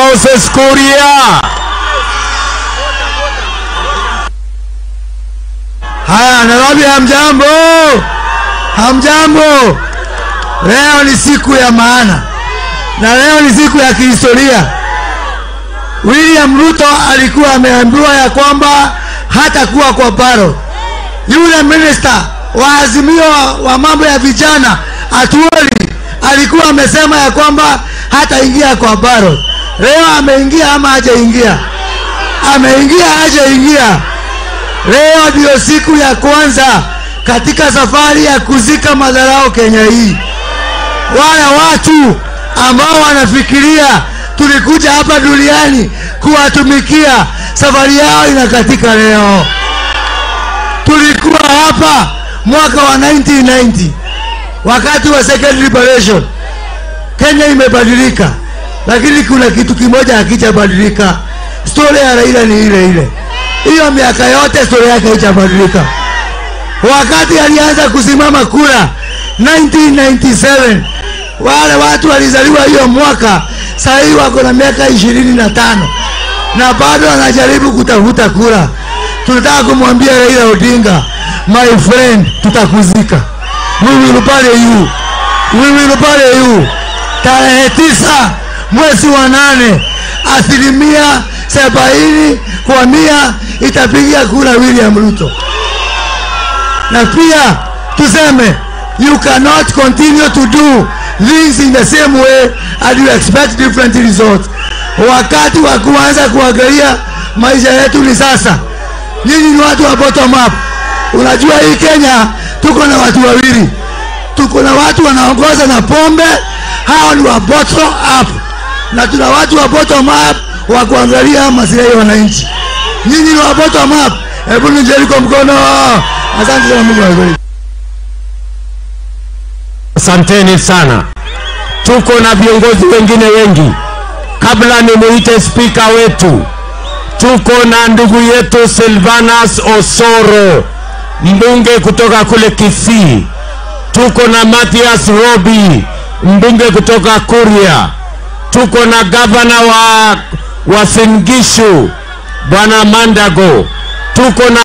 Moses Kuria. Haya, Nairobi, hamjambo? Hamjambo? Leo ni siku ya maana na leo ni siku ya kihistoria. William Ruto alikuwa ameambiwa ya kwamba hatakuwa kwa baro. Yule minister wa azimio wa, wa mambo ya vijana Atuoli alikuwa amesema ya kwamba hataingia kwa baro. Leo ameingia ama hajaingia? Ameingia, hajaingia? Leo ndiyo siku ya kwanza katika safari ya kuzika madharau Kenya hii. Wale watu ambao wanafikiria tulikuja hapa duniani kuwatumikia, safari yao inakatika leo. Tulikuwa hapa mwaka wa 1990 wakati wa second liberation. Kenya imebadilika, lakini kuna kitu kimoja hakijabadilika. Stori ya Raila ni ile ile hiyo miaka yote stori yake haijabadilika. Wakati alianza kusimama kura 1997 wale watu walizaliwa hiyo mwaka, saa hii wako na miaka ishirini na tano na bado wanajaribu kutafuta kura. Tunataka kumwambia Raila Odinga, my friend, tutakuzika. We will bury you. We will bury you. Tarehe tisa mwezi wa nane asilimia sabaini kwa mia itapigia kura William Ruto. Na pia tuseme you cannot continue to do things in the same way and you expect different results. Wakati wa kuanza kuangalia maisha yetu ni sasa. Nyinyi ni watu wa bottom up. Unajua hii Kenya tuko na watu wawili, tuko na watu wanaongoza na pombe, hao ni wa bottom up, na tuna watu wa bottom up wa kuangalia maslahi ya wananchi. Nyinyi ni wa bottom up, hebu nijeni kwa mkono. Asante sana, Mungu awabariki. Asanteni sana. Tuko na viongozi wengine wengi. Kabla nimuite spika wetu, tuko na ndugu yetu Silvanus Osoro, mbunge kutoka kule Kisii. Tuko na Mathias Robi, mbunge kutoka Kuria. Tuko na gavana wa Uasin Gishu, bwana Mandago. Tuko na